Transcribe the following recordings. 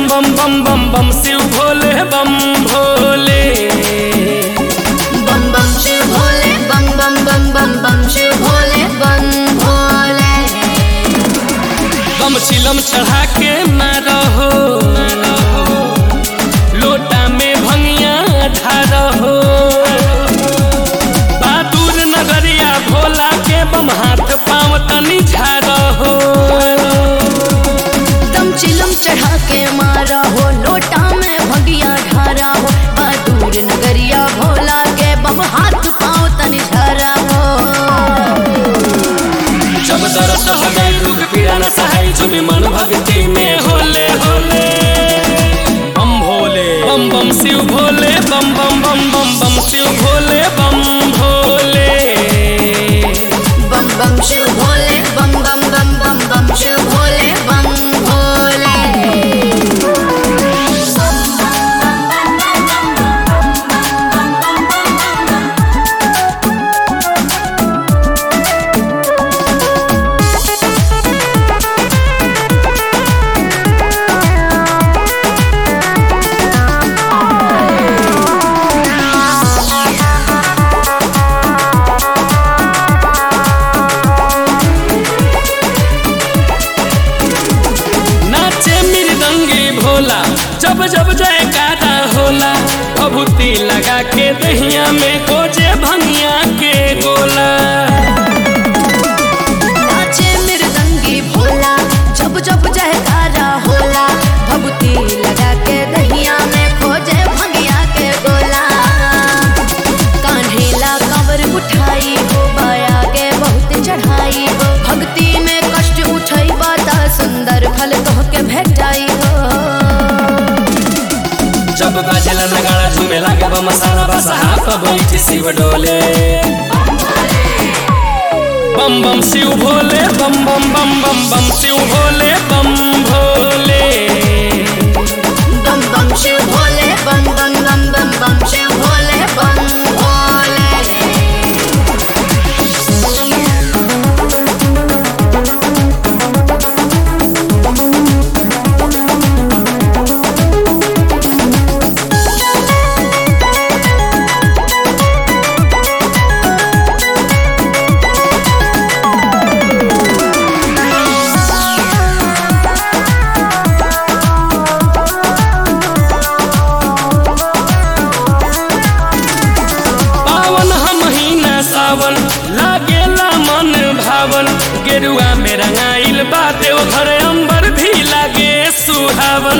बम बम बम बम बम शिव भोले बम भोले बम बम शिव भोले बम बम बम बम बम शिव भोले बम भोले बम चिलम चढ़ा के मारो हो लोटा में भंगिया ढारो हो बहादुर नगरिया भोला के बम हाथ पाँव तनी झारो हो दम चिलम चढ़ा के मारा हो लोटा में भगिया ढारा हो बहादुर नगरिया भोला के बम हाथ पाँव तनि झरा हो जब दर्द हो गई दुख पीड़ा न सहाय झुमी मन भक्ति में होले होले बम भोले बम बम शिव भोले बम बम बम बम बम शिव भोले बम भोले बम बम शिव भोले बम बम बम बम बम शिव भोले बम भोले नाचे मृदंगी भोला जब जब जयकारा होला भभूति लगा के दहिया में गोजे भंगिया के गोला नाचे मृदंगी भोला जब जब जयकारा होला भभूति लगा के दहिया में खोजे भंगिया के गोला कान्हेला कंवर उठाई हो बाया के बहुत चढ़ाई हो भक्ति में कष्ट उठई बाता सुंदर फल तोह के भेटाई हो जब बाजेला नगाड़ा झूमे लागे बम सारा बसहा पर बैठी शिव डोले बम बम शिव भोले बम बम बम बम बम शिव भोले बम भोले बम बम शिव भोले बम बम बम बम बम शिव भोले बम भोले पावन हम महीना सावन लागेला मन भावन गेरुआ में रंगाइल बा देव घर अंबर भी लागे सुहावन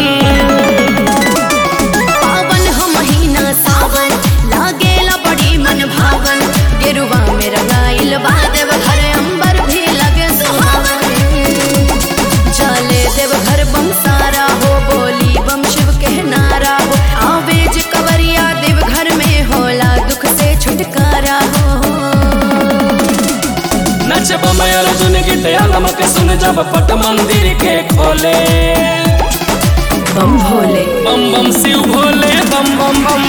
पावन हो महीना सावन लागेला बड़ी मन भावन गेरुआ में रंगाइल बा देव घर अंबर भी लगे सुहावन जाले देव घर बम सारा हो बोली बम शिव के नारा हो आवेज कवरिया देव घर में होला दुख से छुटकारा हो नच बमय अर्जुन गीत आलम के सुन जब पट मंदिर के खोले बम भोले बम बम शिव भोले बम बम बम